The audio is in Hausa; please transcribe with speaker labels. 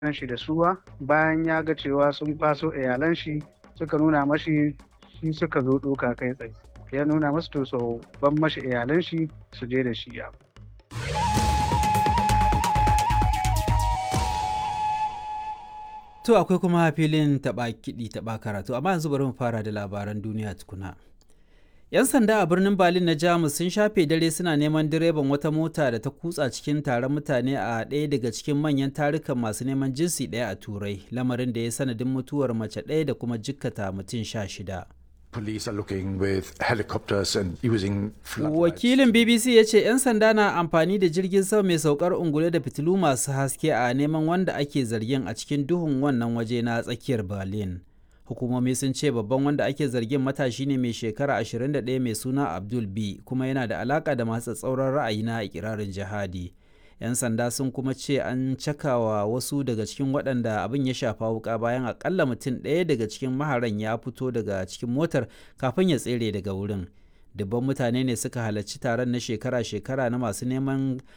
Speaker 1: shi da suwa bayan ya ga cewa sun kwaso iyalan shi suka nuna mashi shi suka zo ɗoka kai tsaye ya nuna masu to so ban mashi iyalan shi su je da shi ya
Speaker 2: To akwai kuma filin taɓa kiɗi taɓa karatu amma yanzu bari mu fara da labaran duniya tukuna. 'Yan sanda a birnin Berlin na Jamus sun shafe dare suna neman direban wata mota da ta kutsa cikin taron mutane a ɗaya daga cikin manyan tarukan masu neman jinsi ɗaya a Turai, lamarin da ya sanadin mutuwar mace ɗaya da kuma jikkata mutum sha shida.
Speaker 3: Police are looking with helicopters and using
Speaker 2: Wakilin BBC ya ce 'yan sanda na amfani da jirgin sama mai saukar ungule da fitilu masu haske a neman wanda ake zargin a cikin duhun wannan waje na tsakiyar Berlin. Hukumomi sun ce babban wanda ake zargin matashi ne mai shekara 21 mai suna Abdul B kuma yana da alaka da masu tsauran ra'ayi na ikirarin jihadi. 'Yan sanda sun kuma ce an cakawa wasu daga cikin waɗanda abin ya shafa wuka bayan akalla mutum ɗaya daga cikin maharan ya fito daga cikin motar kafin ya tsere daga wurin. Dubban mutane ne suka halarci taron na shekara-shekara na masu neman